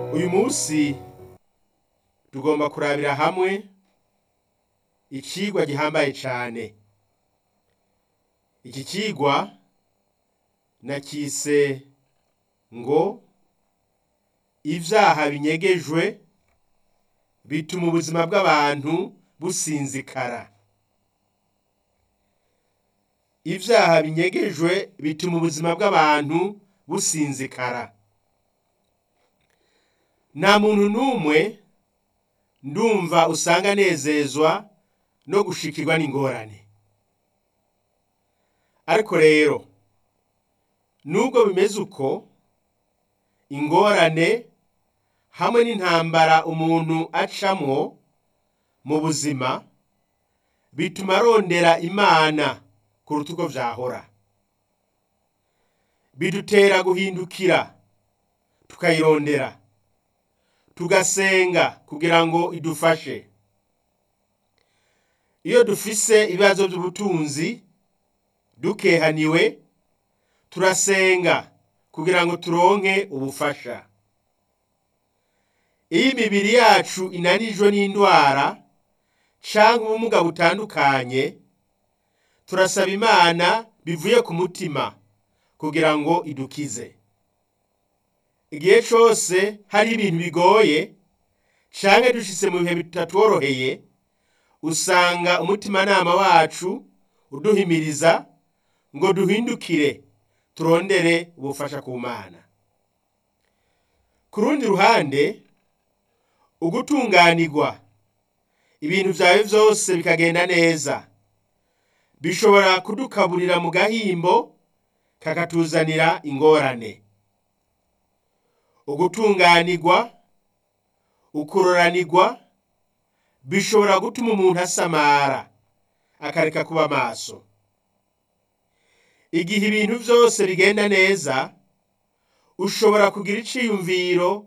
uyu munsi tugomba kurabira hamwe icigwa gihambaye cane iki cigwa nakise ngo ivyaha binyegejwe bituma ubuzima bw'abantu businzikara ivyaha binyegejwe bituma ubuzima bw'abantu businzikara nta muntu n'umwe ndumva usanga anezezwa no gushikirwa n'ingorane ariko rero nubwo bimeze uko ingorane hamwe n'intambara umuntu acamwo mu buzima bituma arondera imana kuruta uko vyahora bidutera guhindukira tukayirondera tugasenga kugira ngo idufashe iyo dufise ibibazo by'ubutunzi dukehaniwe turasenga kugira ngo turonke ubufasha iyo imibiri yacu inanijwe n'indwara canke ubumuga butandukanye turasaba imana bivuye ku mutima kugira ngo idukize igihe cose hari ibintu bigoye canke dushitse mu bihe bitatworoheye usanga umutimanama wacu uduhimiriza ngo duhindukire turondere ubufasha ku mana ku rundi ruhande ugutunganirwa ibintu vyawe vyose bikagenda neza bishobora kudukaburira mu gahimbo kakatuzanira ingorane ugutunganirwa ukuroranirwa bishobora gutuma umuntu asamara akareka kuba maso igihe ibintu vyose bigenda neza ushobora kugira iciyumviro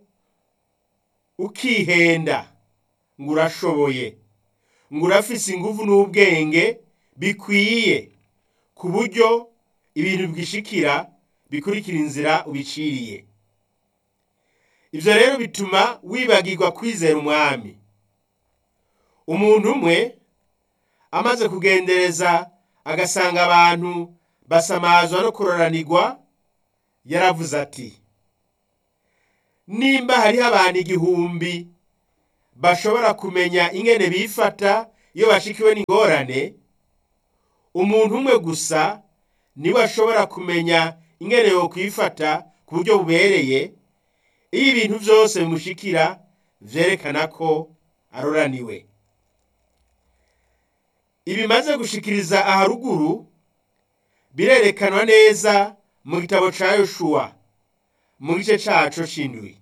ukihenda ngo urashoboye ngo urafise inguvu n'ubwenge bikwiye ku buryo ibintu bwishikira bikurikira inzira ubiciriye ivyo rero bituma wibagirwa kwizera umwami umuntu umwe amaze kugendereza agasanga abantu basamazwa no kuroranirwa yaravuze ati nimba hariho abantu igihumbi bashobora kumenya ingene bifata iyo bashikiwe n'ingorane umuntu umwe gusa niwe ashobora kumenya ingene yokwifata ku buryo bubereye iyo ibintu vyose bimushikira vyerekana ko aroraniwe ibimaze gushikiriza aharuguru birerekanwa neza mu gitabo ca yoshuwa mu gice caco c'indwi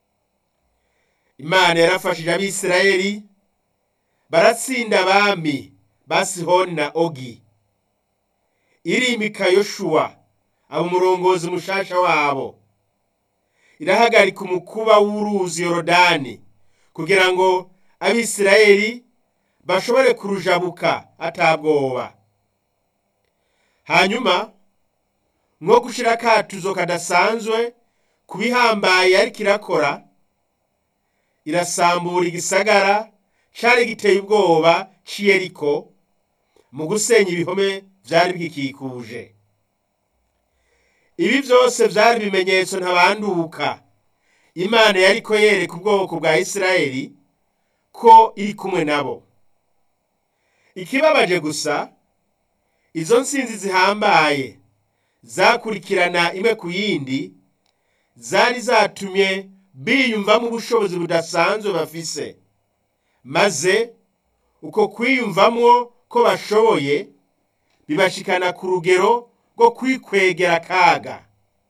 imana yarafashije abisirayeli baratsinda abami ba sihoni na ogi irimika yoshuwa aba umurongozi mushasha wabo irahagarika umukuba w'uruzi yorodani kugira ngo abisirayeli bashobore kurujabuka atabwoba hanyuma nko gushira akatuzo kadasanzwe ku bihambaye ariko irakora irasambura igisagara cari giteye ubwoba c'iyeriko mu gusenya ibihome vyari bigikikuje ibi vyose vyari ibimenyetso ntabanduka imana yariko yereka ubwoko bwa isirayeli ko iri kumwe nabo ikibabaje gusa izo nsinzi zihambaye zakurikirana imwe ku yindi zari zatumye biyumvamo ubushobozi budasanzwe bafise maze uko kwiyumvamwo ko bashoboye bibashikana ku rugero rwo kwikwegera akaga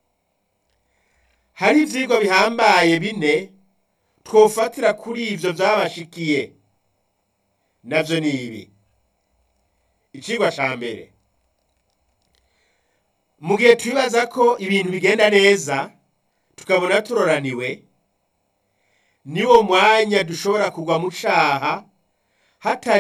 hari ivyigwa bihambaye bine twofatira kuri ivyo vyabashikiye navyo ni ibi icigwa ca mbere mu gihe twibaza ko ibintu bigenda neza tukabona turoraniwe niwo mwanya dushobora kugwa mu caha hatari